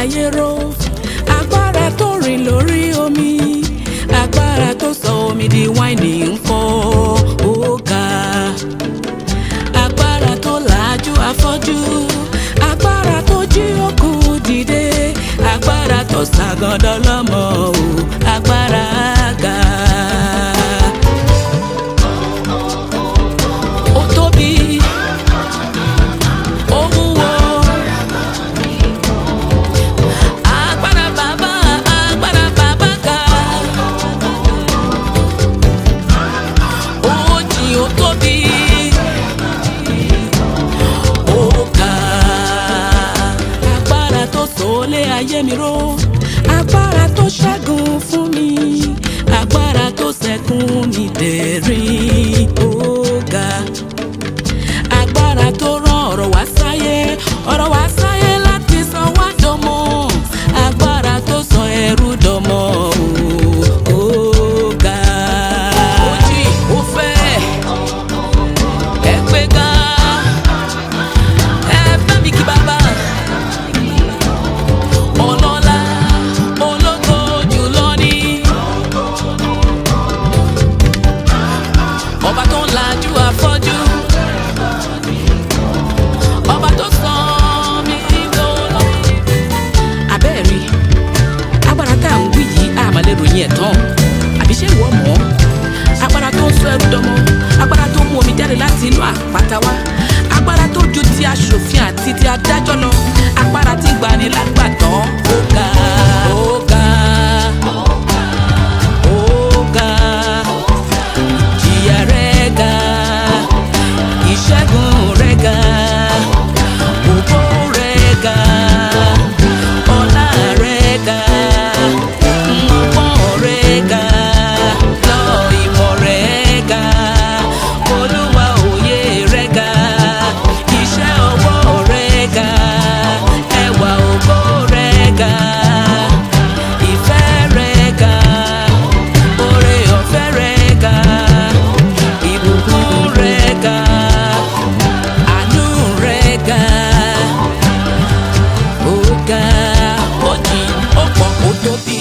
ayé ró agbára tó rìn lórí omi agbára tó sọ omi di wáìnì ńkọ́ ó ga agbára tó làájú afọ́jú agbára tó jí òkú dìde agbára tó ṣàgàndọ́ lọ́mọ o agbára ga. ó tóbi ó wúwo agbára bàbá agbára bàbá ga ó jìn ó tóbi ó ga agbára tó sòólé ayé mi ró agbára tó ṣẹ́gun fún mi agbára tó ṣẹ́kún mi dẹ̀rín ó ga agbára tó rán ọ̀rọ̀ wá sáyé ọ̀rọ̀ wá sáyé láti sọ wá dọmọ agbára tó sọ ẹrú dọmọ o, ó ga. ó jì ó fẹ́ ẹ gbé ga ẹ bá mi kí bàbá ọlọ́lá ológo jùlọ ní ọba tó ń lajú afọ́jú ọba tó sọ mí lọ́lọ́. abẹ́ẹ̀rí agbára tá à ń wí yìí àmàlẹ́ ròyìn ẹ̀ tán àbí ṣé ìwọ mọ̀ ọ́ agbára tó ń sọ ẹrú dọmọ agbára tó mú omi jáde láti inú àpáta wá agbára tó ju ti aṣòfin àti ti adájọ́ lọ agbára tí gbani lágbàtàn ó ga ó ga ó ga ìjìyà rẹ̀ ga ìṣẹ́gun rẹ̀ ga ògo rẹ̀ ga ọlá rẹ̀ ga ọgbọ́n rẹ̀ ga lọ ìmọ̀ rẹ̀ ga olúwa òye rẹ̀ ga iṣẹ́ ọwọ́ rẹ̀ ga ẹwà ògo rẹ̀ ga ìfẹ́ rẹ̀ ga oore ọ̀fẹ́ rẹ̀ ga ìbùkún rẹ̀ ga àánú rẹ̀ ga ó ga ó jìn ó pọ̀ ó tóbi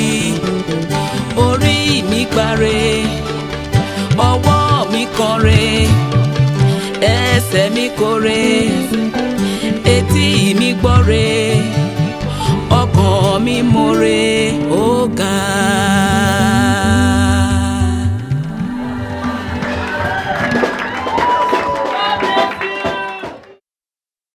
orí mi gbáre ọwọ́ mi kọre ẹsẹ̀ mi kọre etí mi gbọ́re